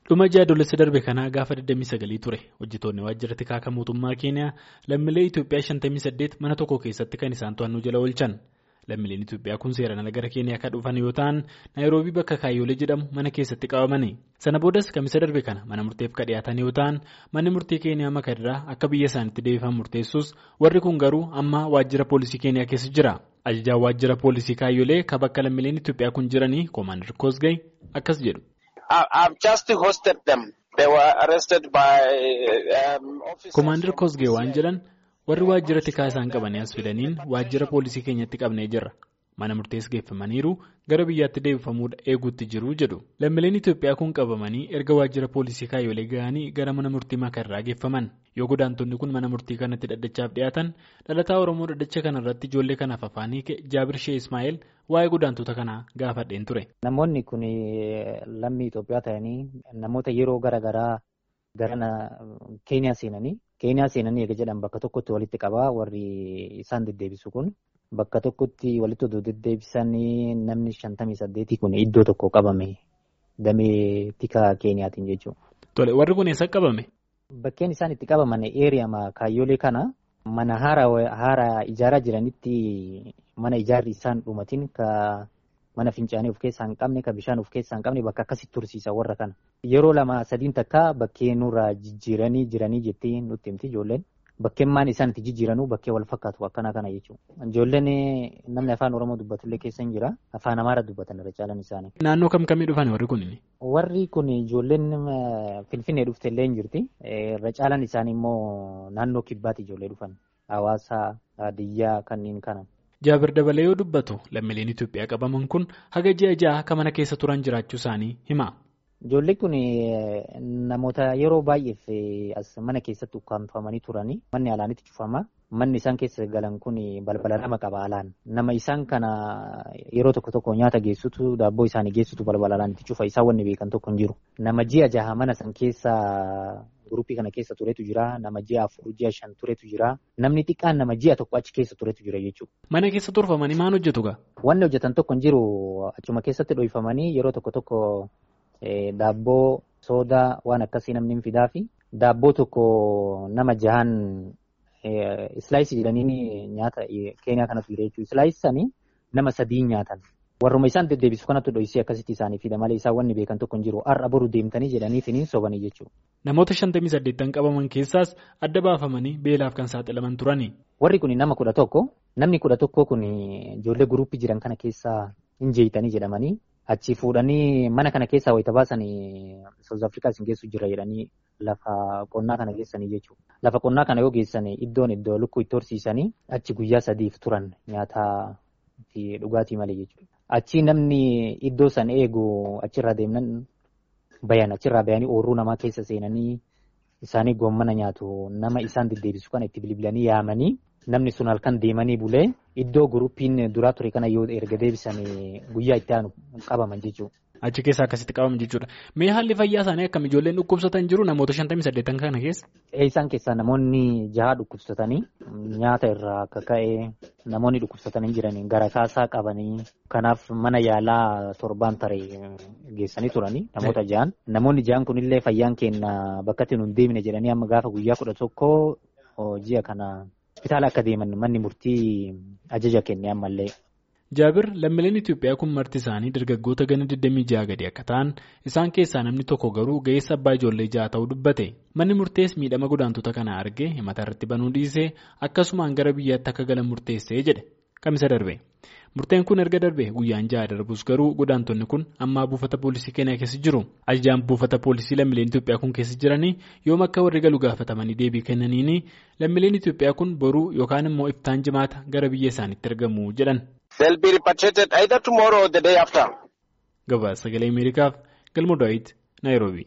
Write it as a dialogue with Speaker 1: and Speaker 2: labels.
Speaker 1: Dhuma jaadolessa darbe kanaa gaafa 29 ture hojjetoonni waajjira tikaa mootummaa keeniyaa lammiilee Itoophiyaa 58 mana tokko keessatti kan isaan to'annoo jala oolchan. Lammiileen Itoophiyaa kun seeraan ala gara keeniyaa kan dhufan yoo ta'an naayiroobii bakka kaayyoolee jedhamu mana keessatti qabamani. Sana boodas kamisa darbe kana mana murteef kan dhiyaatan yoo ta'an manni murtii keeniyaa makadirraa akka biyya isaaniitti deebifaman murteessus warri kun garuu amma waajjira poolisii keeniyaa keessa jira. Ajajaan waajjira poolisii kaayyoolee kan bakka lammiileen Itoophiyaa kun jiranii Koomaandar Koosgay akkas jedhu. Koomaandar Koosgee waan jedhan warri waajjira tikaa isaan qabanii as fidaniin waajjira poolisii keenyatti qabnee jirra. Mana murtees geeffamaniiru gara biyyaatti deebifamuudha eeguutti jiru jedhu. Lammiileen Itoophiyaa kun qabamanii erga waajjira poolisii kaayyoolee ga'anii gara mana murtii makarraa geeffaman. Yoo godaantonni kun mana murtii kanatti dhaddachaaf dhiyaatan dhalataa Oromoo dhaddacha kanarratti ijoollee kanaaf afaanii Jaabir Shee Ismaa'eel waa'ee godaantota kanaa gaafadheen ture.
Speaker 2: Namoonni kun lammii Itoophiyaa ta'anii namoota yeroo garaagaraa gara Keeniyaa seenanii Keeniyaa seenanii eega jedhan bakka tokkotti walitti qabaa warri isaan deddeebisu kun bakka tokkotti walitti oduu deddeebisanii namni shantamii saddeetii kun iddoo tokko qabame damee tika Keeniyaatiin jechuudha.
Speaker 1: Tole warri kun eessa qabame?
Speaker 2: Bakkeen isaan itti qabaman eeriyama kaayyoolee kana mana haaraa ijaaraa jiranitti mana ijaarri isaan dhumatiin ka mana fincaanii of keessaa hin qabne ka bishaan of keessaa hin qabne bakka akkasitti tursiisa warra kana. Yeroo lama sadiin takka bakkee nurraa jijjiiranii jiranii jettee nutti himti ijoolleen. Bakkeen maan isaan itti jijjiiranuu bakkee wal fakkaatu akkana kana jechuudha. Ijoolleen namni afaan Oromoo dubbatullee keessa hin jira. Afaan Amaaraa dubbatan irra caalan isaanii.
Speaker 1: Naannoo kam kamii dhufan warri kun?
Speaker 2: Warri kun ijoolleen Finfinnee dhufte illee hin jirti. Irra caalan isaanii immoo naannoo kibbaatti ijoollee dhufan. Hawaasa, Hadiyyaa kanneen kana.
Speaker 1: Jaabir dabalee yoo dubbatu lammiileen Itoophiyaa qabaman kun haga ji'a ja'a akka mana keessa turan jiraachuu isaanii hima.
Speaker 2: Ijoolleen kun namoota yeroo baay'eef as mana keessatti ukkaanfamanii turanii manni alaanitti cufama. Manni isaan keessa galan kun balbala lama qaba alaan. Nama isaan kana yeroo tokko tokko nyaata geessutu daabboo isaanii geessutu balbala alaanitti cufa. Isaan wanni beekan tokko hin jiru. Nama ji'a jaha mana san keessa Guruppii kana keessa turetu jira. Nama ji'a afur ji'a shan turetu jira. Namni xiqqaan nama ji'a tokko achi keessa turetu jira jechuudha.
Speaker 1: Mana keessa turfamanii maal hojjetu gaa?
Speaker 2: Wanni hojjetan tokko hin jiru. Achuma keessatti dhohifamanii yeroo tokko tokko daabboo, soodaa waan akkasii namni hin fidaafi. Daabboo tokko nama jahan islaayisii jedhanii nyaata Keeniyaa kanatu jira jechuudha. Islaayisii sanii nama sadii nyaatan. Warruma isaan deddeebisu kanatti dhohisee akkasitti isaanii fida malee isaan wanni beekan tokko hin jiru. Har'a boru deemtanii jedhanii finiin sobanii jechuudha.
Speaker 1: Namoota shantamii saddeettan qabaman keessaas adda baafamanii beelaaf kan saaxilaman turani.
Speaker 2: Warri kun nama kudha tokko. Namni kudha tokko kun ijoollee guruppii jiran kana keessaa hin jeeyitanii jedhamanii achi fuudhanii mana kana keessaa wayita baasanii South Afrikaa isin geessu jira jedhanii lafa qonnaa kana geessanii jechuudha. Lafa qonnaa kana yoo geessan iddoon iddoo lukkuu itti horsiisanii achi guyyaa sadiif turan nyaataa fi dhugaatii malee jechuudha. Achi namni iddoo san eegu achirraa deemnan bayan achirraa bayanii oorruu namaa keessa seenanii isaanii goommana nyaatu nama isaan deddeebisu kana itti bilbilanii yaamanii namni sun halkan deemanii bulee iddoo guruppiin duraa ture kana yoo erga deebisan guyyaa itti aanu qabaman jechuudha.
Speaker 1: Achi keessa akkasitti qabaman jechuudha. Mee haalli fayyaa isaanii akkam ijoolleen dhukkubsatan jiru namoota shantamii saddeettan kana keessa?
Speaker 2: Isaan keessaa namoonni jaha dhukkubsatanii nyaata irraa akka ka'e namoonni dhukkubsatanii jiranii gara kaasaa qabanii kanaaf mana yaalaa torbaan taree geessanii turanii namoota jahan. Namoonni jahan kunillee fayyaan keenya bakka itti nun deemne jedhanii amma gaafa guyyaa kudha tokko ji'a kana hospitaala akka deeman manni murtii ajaja kenne ammallee.
Speaker 1: Jaabir lammiileen Itoophiyaa kun marti isaanii dargaggoota gana 26 gadi akka ta'an isaan keessaa namni tokko garuu ga'eessa abbaa ijoollee ja'a ta'uu dubbate manni murtees miidhama godaantota kanaa argee himata irratti banuu dhiisee akkasumaan gara biyyaatti akka galan murteessee jedhe kamisa darbe murteen kun erga darbe guyyaan ja'a darbus garuu godaantonni kun ammaa buufata poolisii Keeniyaa keessa jiru ajajaan buufata poolisii lammiileen Itoophiyaa kun keessa jiranii yoom akka warri galu gaafatamanii deebii kennaniini lammiileen Itoophiyaa kun boruu yookaan immoo iftaan jimaata gara biyya isaaniitti argamu jedhan.
Speaker 3: They'll be repatriated either tomorrow or the day after.
Speaker 1: Gabaasa sagalee Ameerikaaf galma Daawit Naayiroobii.